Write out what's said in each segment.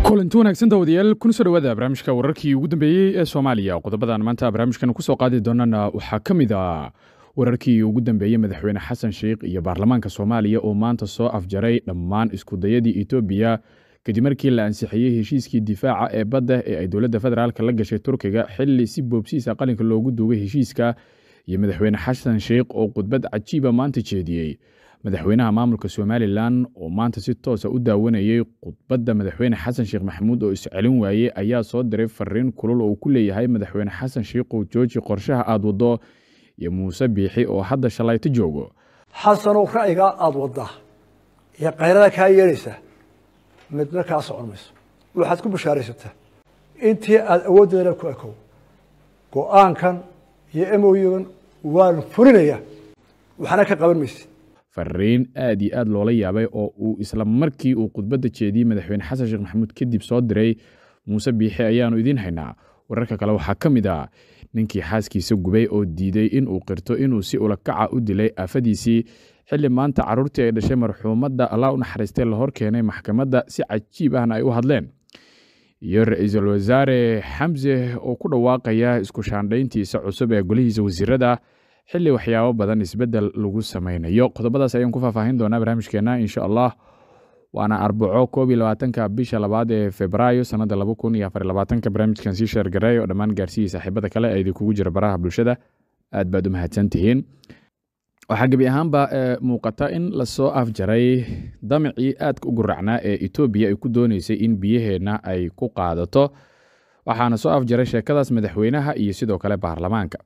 kulanti wanaagsan daawadayaal kuna soo dhawaada barnaamijka wararkii ugu dambeeyey ee soomaaliya qodobadan maanta barnaamijkan kusoo qaadi doonana waxaa ka mid a wararkii ugu dambeeyey madaxweyne xasan sheikh iyo baarlamaanka soomaaliya oo maanta soo afjaray dhammaan iskudayadii etoobiya kadib markii la ansixiyey heshiiskii difaaca ee badda ee ay dowladda federaalk la gashay turkiga xili si boobsiisa qalinka loogu duugay heshiiska iyo madaxweyne xasan sheikh oo khudbad cajiiba maanta jeediyey madaxweynaha maamulka somalilan oo maanta si toosa u daawanayey khudbadda madaxweyne xasan sheekh maxamuud oo iscelin waayey ayaa soo diray fariin kulul oo ku leeyahay madaxweyne xasan sheikhow jooji qorshaha aad waddo iyo muuse biixi oo hadda shalayto joogo xasanow ra'yigaa aada waddaa iyo kayrada kaa yeelaysa midna kaa socon mayso waxaad ku bashaaraysataa intii aada awooddeedana ku ekow go-aankan iyo emoygan waan fulinayaa waxna ka qaban maysid fariin aad iyo aad loola yaabay oo uu isla markii uu khudbadda jeediyey madaxweyne xasan sheekh maxamuud kadib soo diray muuse biixi ayaanu idiin haynaa wararka kale waxaa ka mid ah ninkii xaaskiisa gubay oo diiday in uu qirto inuu si ulakaca u dilay aafadiisii xilli maanta carruurtii ay dhashay marxuumadda allah u naxariistay la hor keenay maxkamadda si cajiib ahna ay u hadleen iyo ra-iisul wasaare xamse oo ku dhawaaqaya isku shaandhayntiisa cusub ee golihiisa wasiirada xilli waxyaabo badan isbeddel lagu samaynayo qodobadaas ayaan ku faahfaahin doonaa barnaamijkeena insha allah waana arbaco koob iyo labaatanka bisha labaad ee febraayo sanadda laba kun iyo afar labaatanka barnaamijkan sii sheergareey oo dhammaan gaarsiiyey saaxiibada kale ee idinkugu jira baraha bulshada aad baad u mahadsan tihiin waxaa gebi ahaanba muuqata in lasoo afjaray damicii aadka u guracnaa ee etoobiya ay ku dooneysay in biyaheenna ay ku qaadato waxaana soo afjaray sheekadaas madaxweynaha iyo sidoo kale baarlamaanka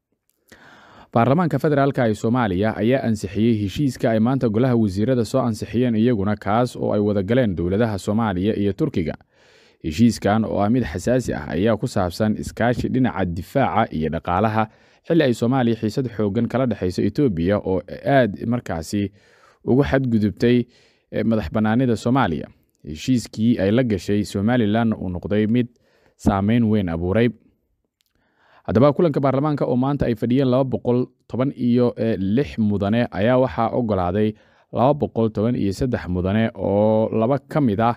baarlamaanka federaalka ee soomaaliya ayaa ansixiyey heshiiska ay maanta golaha wasiirada soo ansixiyeen iyaguna kaas oo ay wadagaleen dowladaha soomaaliya iyo turkiga heshiiskan oo ah mid xasaasi ah ayaa ku saabsan iskaashi dhinaca difaaca iyo dhaqaalaha xilli ay soomaaliya xiisad xoogan kala dhexayso etoobiya oo aad markaasi ugu xadgudubtay madax bannaanida soomaaliya heshiiskii ay la gashay somalilan uu noqday mid saameyn weyn abuuray haddaba kulanka baarlamaanka oo maanta ay fadhiyeen laba boqol toban iyo lix mudane ayaa waxaa ogolaaday laba boqol toban iyo saddex mudane oo laba ka mid ah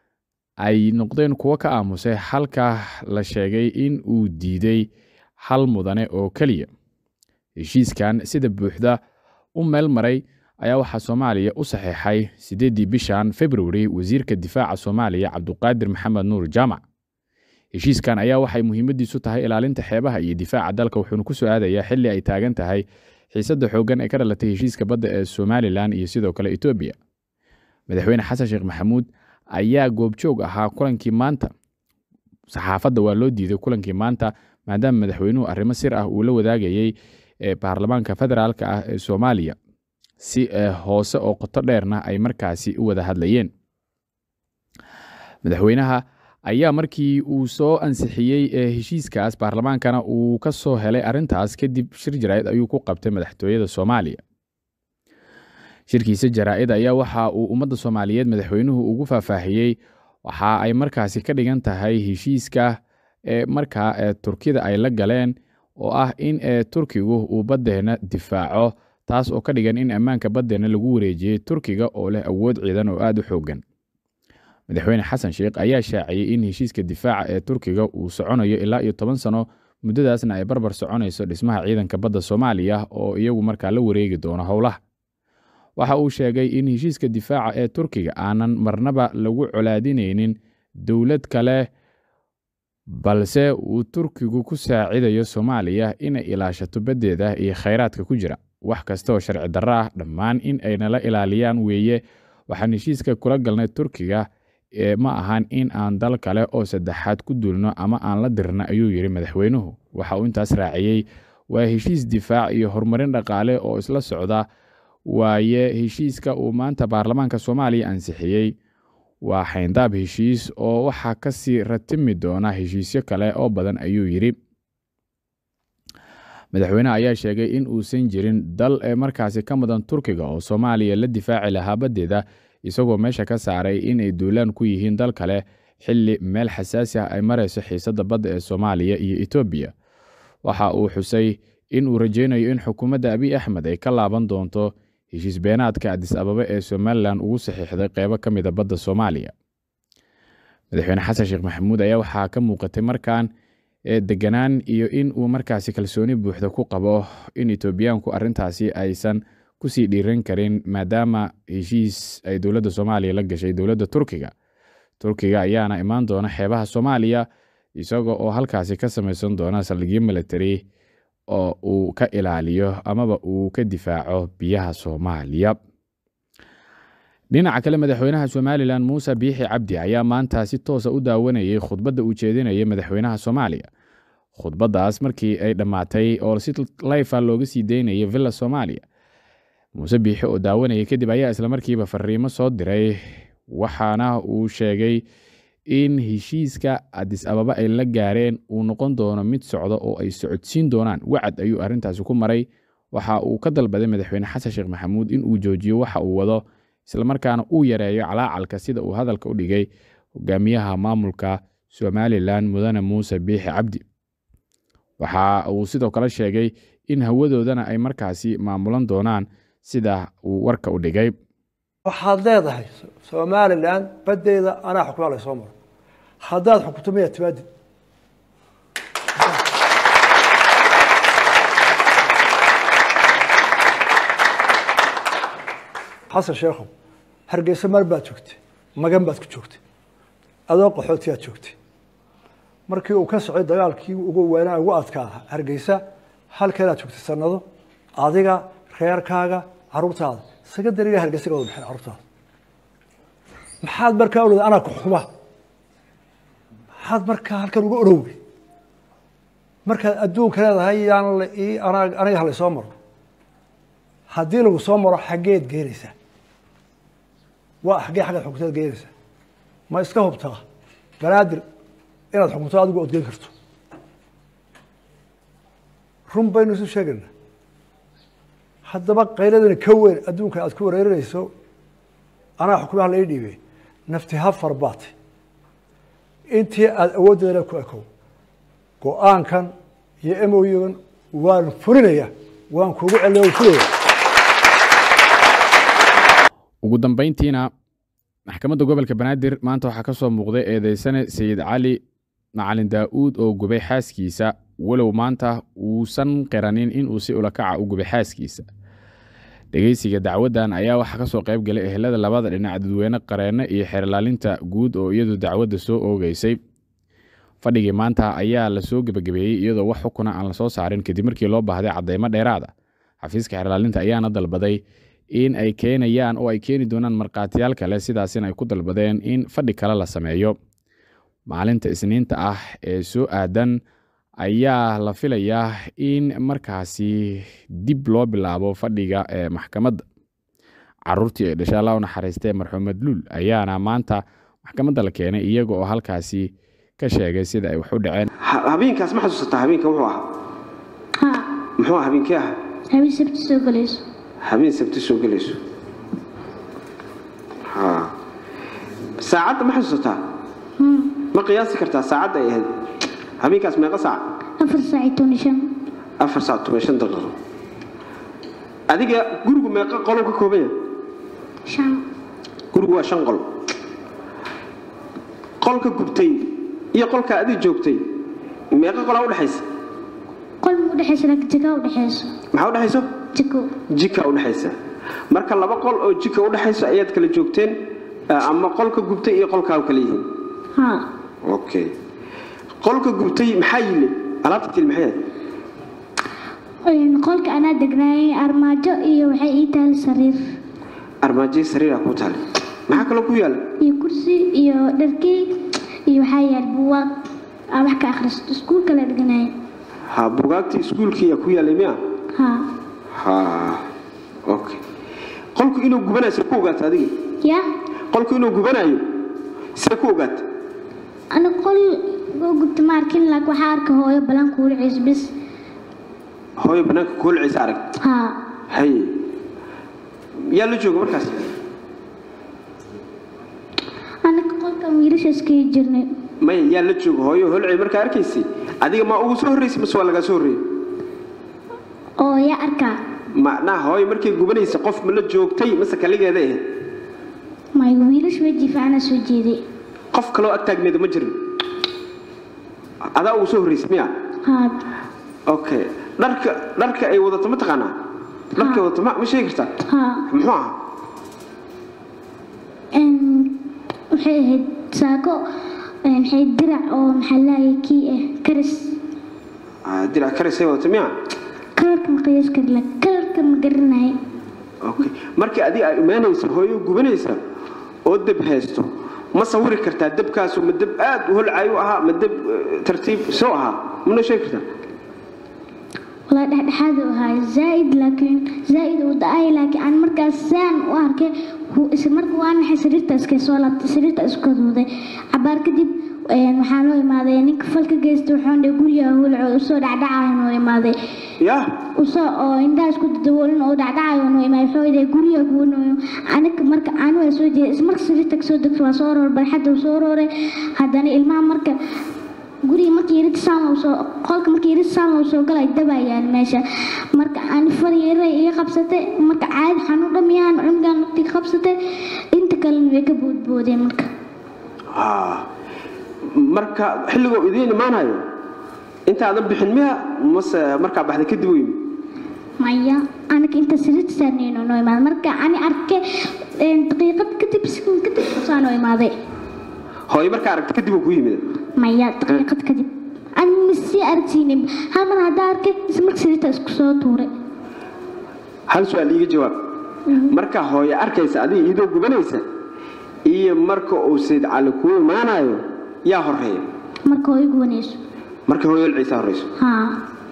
ay noqdeen kuwo ka aamusay halka la sheegay in uu diiday hal mudane oo keliya heshiiskan sida buuxda u meel maray ayaa waxaa soomaaliya u saxeexay siddeeddii bishan februari wasiirka difaaca soomaaliya cabduqaadir maxamed nuur jaamac heshiiskan ayaa waxay muhiimadiisu tahay ilaalinta xeebaha iyo difaaca dalka wuxuuna ku soo aadayaa xilli ay taagan tahay xiisadda xooggan ee ka dhalatay heshiiska badda ee somalilan iyo sidoo kale etoobiya madaxweyne xasan sheekh maxamuud ayaa goobjoog ahaa kulankii maanta saxaafadda waa loo diiday kulankii maanta maadaama madaxweynuhu arrimo sir ah uu la wadaagayey baarlamaanka federaalka ah ee soomaaliya si hoose oo qoto dheerna ay markaasi u wada hadlayeen madaxweynaha ayaa markii uu soo ansixiyey heshiiskaas baarlamaankana uu ka soo helay arrintaas kadib shir jaraa'id ayuu ku qabtay madaxtooyada soomaaliya shirkiisa jaraa'id ayaa waxa uu ummadda soomaaliyeed madaxweynuhu ugu faahfaahiyey waxa ay markaasi ka dhigan tahay heshiiska ee markaa ee turkida ay la galeen oo ah in turkigu uu baddeenna difaaco taas oo ka dhigan in ammaanka baddeenna lagu wareejiyey turkiga oo leh awood ciidan oo aad u xooggan madaxweyne xasan sheikh ayaa shaaciyey in heshiiska difaaca ee turkiga uu soconayo ilaa iyo toban sano muddadaasna ay barbar soconayso dhismaha ciidanka badda soomaaliya oo iyagu markaa la wareegi doono howlaha waxa uu sheegay in heshiiska difaaca ee turkiga aanan marnaba lagu colaadinaynin dowlad kale balse uu turkigu ku saacidayo soomaaliya inay ilaashato baddeeda iyo khayraadka ku jira wax kasta oo sharci darro ah dhammaan in ay nala ilaaliyaan weeye waxaan heshiiska kula galnay turkiga ma ahan in aan dal kale oo saddexaad ku duulno ama aan la dirna ayuu yidhi madaxweynuhu waxa uu intaas raaciyey waa heshiis difaac iyo horumarin dhaqaale oo isla socda waaye heshiiska uu maanta baarlamaanka soomaaliya ansixiyey waa xayndaab heshiis oo waxaa kasii ratimi doona heshiisyo kale oo badan ayuu yidhi madaxweyneha ayaa sheegay in uusan jirin dal ee markaasi ka mudan turkiga oo soomaaliya la difaaci lahaa baddeeda isagoo meesha ka saaray inay duulaan ku yihiin dal kale xilli meel xasaasi ah ay marayso xiisadda badda ee soomaaliya iyo etoobiya waxa uu xusay in uu rajaynayo in xukuumadda abiy axmed ay ka laaban doonto heshiis beenaadka adis ababa ee somalilan ugu saxiixday qeybo ka mida badda soomaaliya madaxweyne xasan sheekh maxamuud ayaa waxaa ka muuqatay markan deganaan iyo in uu markaasi kalsooni buuxda ku qabo in etoobiyaanku arintaasi aysan kusii dhiiran karin maadaama heshiis ay dowladda soomaaliya la gashay dowladda turkiga turkiga ayaana imaan doona xeebaha soomaaliya isaga oo halkaasi ka samaysan doona saldhigyo military oo uu ka ilaaliyo amaba uu ka difaaco biyaha soomaaliya dhinaca kale madaxweynaha somalilan muuse biixi cabdi ayaa maanta si toosa u daawanayay khudbadda uu jeedinayay madaxweynaha soomaaliya khudbaddaas markii ay dhammaatay oo si layfa looga sii daynayay villa soomaaliya muuse biixi oo daawanayay kadib ayaa islamarkiiba fariimo soo diray waxaana uu sheegay in heshiiska adis ababa ay la gaareen uu noqon doono mid socda oo ay socodsiin doonaan wacad ayuu arrintaasi ku maray waxa uu ka dalbaday madaxweyne xasan sheekh maxamuud in uu joojiyo waxa uu wado islamarkaana uu yareeyo calaacalka sida uu hadalka u dhigay hogaamiyaha maamulka somalilan mudane muuse biixi cabdi waxa uu sidoo kale sheegay in hawadoodana ay markaasi maamulan doonaan sida uu warka u dhigay waxaad leedahay somalilan badeeda anaa xukumaa la soo maro haddaad xukunto miyaa timaadid xasan sheekhow hargeysa mar baad joogtay magan baad ku joogtay adoo qaxootiyaad joogtay markii uu ka socday dagaalkii ugu weynaa ugu adkaa hargeysa halkanaad joogtay sanado adiga reerkaaga caruurtaada secondariga hargeysa ka wada baxeen carruurtaada maxaad markaa odhada anaa ku xukuma maxaad markaa halkan uga orowey markaad adduunka leedahay yaan aniga halay soo maro haddii lagu soo maro xaggeed geenaysaa waa xaggee xaggaad xukuntaad geenaysaa ma iska hubtaa banaadir inaad xukunto adigu ood geen karto run baynu isu sheegayna haddaba qayladani ka weyn adduunka aad ku wareerinayso anaa xukumaha la ii dhiibey nafti hafar baatay intii aada awooddeedana ku ekow go-aankan iyo emoygan waan fulinaya waan kugu celiya waan fulaya ugu dambeyntiina maxkamadda gobolka banaadir maanta waxaa ka soo muuqday eedeysane sayid cali macalin daa'uud oo gubay xaaskiisa walow maanta uusan qiranin inuu si ulakaca u gubay xaaskiisa dhegeysiga dacwaddan ayaa waxaa kasoo qayb galay ehelada labada dhinac dadweyne qareenne iyo xeerlaalinta guud oo iyadu dacwadda soo oogeysay fadhigii maanta ayaa lasoo gebagabeeyey iyadoo wax xukuna aan lasoo saarin kadib markii loo baahday cadeymo dheeraada xafiiska xeerlaalinta ayaana dalbaday in ay keenayaan oo ay keeni doonaan markhaatiyaal kale sidaasina ay ku dalbadeen in fadhi kale la sameeyo maalinta isniinta ah ee soo aadan ayaa la filayaa in markaasi dib loo bilaabo fadhiga ee maxkamadda caruurtii ay dhashay allah u naxariistee marxuumed luul ayaana maanta maxkamadda la keenay iyaga oo halkaasi ka sheegay sida ay wax u dhaceen habeenkaas ma xasuusataa habeenka wuxuu ahaa haa muxuu ahaa habeenkii ahaa habeen sabti soo galayso habeen sabti soo gelayso ha saacadda ma xasuusataa ma qiyaasi kartaa saacadda ay ahayd habeenkaas meeqa saac afar saac iyo toban iyo shan afar saac toban shan daqiiqo adiga gurigu meeqa qolou ka kooban yahay shan gurigu waa shan qol qolka gubtay iyo qolka adig joogtay meeqa qolaa udhexaysa qol ma udhexaysa laakiin jika udhexayso maxaa udhexayso jiko jika udhexaysa marka laba qol oo jika udhexayso ayaad kala joogteen ama qolka gubtay iyo qolkaa kala yihiin haa okay qolka gubtay maxaa yile alaabta til maxay ahayd qolka anaa degnaayay armaajo iyo waxay ii tahay sariir armaajoyi sariiraa kuu taale maxaa kaloo ku yaala iyo kursi iyo dharkey iyo waxaa yaal buugaag aa wax ka akhristo iskuulka la degnaayay ha bugaagtii iskuulkiiyaa ku yaalay miya haa ha okay qolku inuu gubanayo see ku ogaata adiga ya qolku inuu gubanayo see ku ogaata ana qol oo gubta ma arkin laakiin waxaa arka hooyo balan kuula ciis bis hooyo banaanka kuulcaysa arag haa haye yaa la jooga markaas anaka qolkan wiilasha iskaga jirnay maya yaa la jooga hooyo holcay markaa arkaysay adiga ma ugu soo horraysay mase waa lagaa soo horreeyey oo yaa arkaa macnaha hooyo markay gubanaysa qof ma la joogtay mase kaligeeda ahayd may wiilasha way jiifaana soo jeeday qof kaloo ag taagneeda ma jirin adaa ugu soo horreysay miya haa okay dharka dharka ay wadato ma taqaanaa dharka ay wadato ma ma sheegi kartaa haa muxuu ahaa Een, waxay ahayd saako een, waxay dirac oo maxaa laayay kii ah karis Ah, dirac karisay wadato miya kalarka ma qiyaas kari la kalarka ma garanay okay markii adiga ay imaanaysa hooyo gubanaysa oo dab haysto ma sawiri kartaa dabkaasu ma dab aad u holcay u ahaa ma dab eh, tartiib soo ahaa mana sheegi kartaa walaa dhexdhexaad u ahaa zaaid laakiin zaaid uu da-ay laakiin aan markaas saan u arkay wuu is marka waan maxay sariirta iska soo laabtay sariirta isku duuday cabaar kadib een, waxaa loo imaaday ninka falka geysta wuxuu dhe guriga hulco usoo dhacdhacayo noo imaaday ya usoo oo indhaha isku daboolin oo dhacdhacayo noo imaaday wuxuu dhe guriga kuwanayo aniga marka aan waa soo jeeday ismarka sariirta kasoo degto waa soo roor barxadda uu soo rooray haddana ilmaha marka guriga markii yarid saan loo soo qolka markii yarid saan loo soo galay dabayaan meesha marka aan far yaray iga qabsatay marka caadi xanuun dhamiyaan cungaan nafti qabsatay inta kalena way ka boodboodeen marka Ah. marka xilligoo idiin imaanayo intaadan bixin miya mase markaa baxday kadib u yimi maya aniga inta sariirta saarnayno noo imaaday marka ani arkay een, daqiiqad kadib sekund kadib saa noo imaaday hooyo markaa aragta kadib uu ku yimid maya daqiiqad kadib ani masii aragsiinin hal mar haddaa arkay ismarka sariirta isku soo tuuray hal su-aal iiga jawaab marka hooyo arkaysa adiga iyadoo gubanaysa iyo marka uu sayd cali kuu imaanayo yaa horeeya marka oo igu wanayso marka hooyo ciisa horeyso haa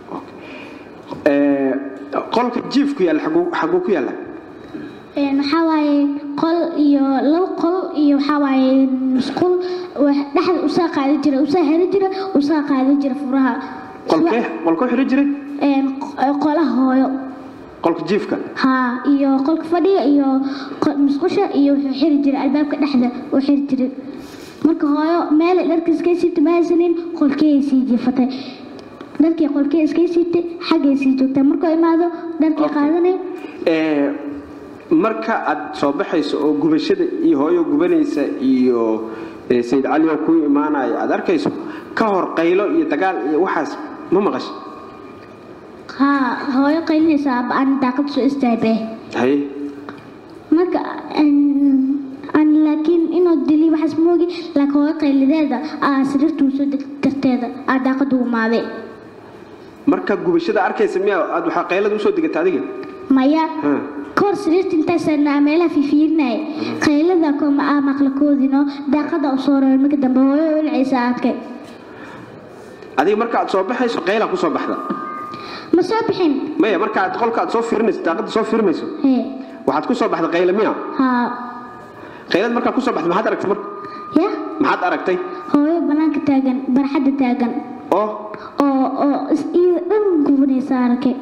Eh, qolka jiifku yaalla xaguu xaguu ku yaalla Een, waxaa waaye qol iyo labo qol iyo waxaa waaye musqul wax- dhexda usaa qaadi jira usaa heri jira usaa qaadi jira furaha qolkee qolkoo xidhan jiray Een, q- qolaha hooyo qolka jiifka haa iyo qolka fadhiga iyo qol- musqusha iyo wuxuu xiri jiray albaabka dhexda uu xiri jiray marka hooyo meel dharka iska siibta ma haysanin qolkee sii jiifatay dharkii qolkee iska siibtay xaggay sii joogtaa markuu imaado dharkii Okay. qaadanay Eh, marka aad soo baxayso oo gubashada iyo hooyo gubanaysa iyo eh, sayid cali oo kuu imaanaya aad arkayso ka hor qaylo iyo dagaal iyo waxaas ma maqasha haa hooyo qaylinaysa aaba aan daaqad soo istaagay haye marka een, aan laakiin inuu dili waxaas moogi laakiin hooyo qaylideeda aa sariirtuu soo deg darteeda aa daaqadu umaaday marka gubashada arkaysa miya aad waxaa qaylada usoo degata adiga maya Ha. kahor sariirta intaasana meelaha fiifiirinaya qaylada kuma aa maqlakoodino daaqada u soo roray marka dambe hooyo ulcaysa arkay adiga marka aad soo baxayso qayla kusoo baxda ma soo bixin maya marka aad qolka aad soo fiirinayso daaqada soo fiirinayso hee waxaad kusoo baxda qayla miya haa qaylad markaa kusoo baxda maxaad aragtay marka ya maxaad aragtay hooyo banaanka taagan barxadda taagan oo oo oo is iyo dhan gubanaysa arkay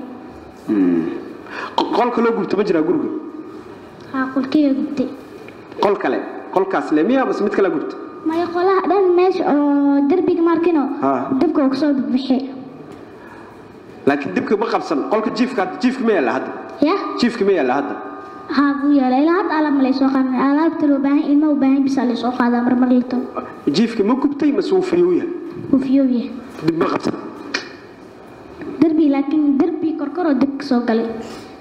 qo- qolka loo gubto ma jiraa guriga haa qolkeeya gubtay qol kale qolkaas le miya mase mid kale gubta maya qolaha dhan meesha oo derbiga markino Haa. dabka uu kasoo bixi laakiin dibka ma qabsan qolka jiifka jiifka ma yaalla hadda ya jiifka ma yaalla hadda haa buu yaala ilaa hadda alaab ma laysoo qaadan alaabta loo baahan ilma u baahan bisa laysoo qaadaa marmar lito jiifka ma gubtay mase wuu fiyuu yahay uu fiyooya dib ma qabsan derbi laakiin derbi korkoroo dib ka soo galay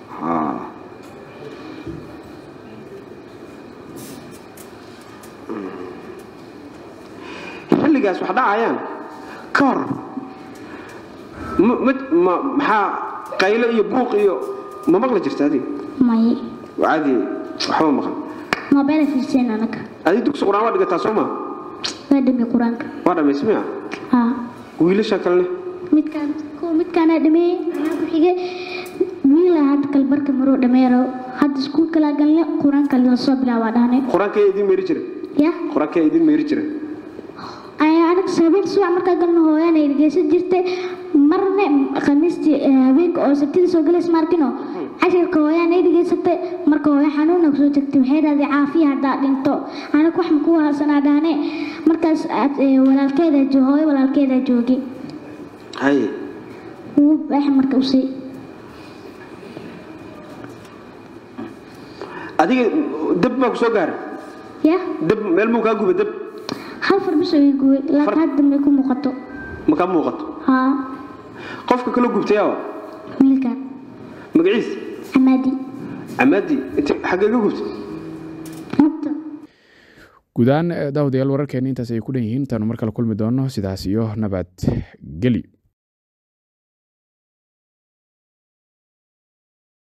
xilligaas wax dhacayaan ka hor ma- ma- ma- maxaa qaylo iyo buuq iyo ma maqli jirta adiga may caadi waxba maqan mobile fiirsan anaga adiga dugsi qur-aan waa dhigataa soo maa waa dhami qur-aanka waa dhammaysa miya haa wiilasha kalene midkaan kuwa midkaana dhameeyey anaa ku xigay wiila hadda kalbarka maruu dhameero hadda iskuulka laa galne qur-aanka lasoo bilaabaa dhahnay qur-aankee idiin meeri jira ya qur-aankee idiin meeri jira ayaa anaga habeen subax markaa galno hooyaan ay dhegeysan jirtay marna khamiistii eh, habeenka oo sabtida soo galays maarkino cashirka hooyaan ay dhegeysatay marka hooyo xanuuna kusoo tagtay waxay dhahday caafiya haddaa dhinto anaga wax maku haasanaa dhahne markaas aad, eh, walaalkeeda jo- hooyo walaalkeeda joogay haye wuu baax marka usii adiga dab baa ku soo gaaray ya dab meel muu kaa guba dab hal far bis oo ii gubay laakiin hadda may ku muuqato ma ka muuqato haa qofka kala gubtayaaba wiilkan magaciis camaadi camaadi inta xaggee ka gubtay hadda guud ahaan daawadayaal wararkeena intaas ay ku dhan yihiin intaanu mar kale kulmi doono sidaas iyo nabad geli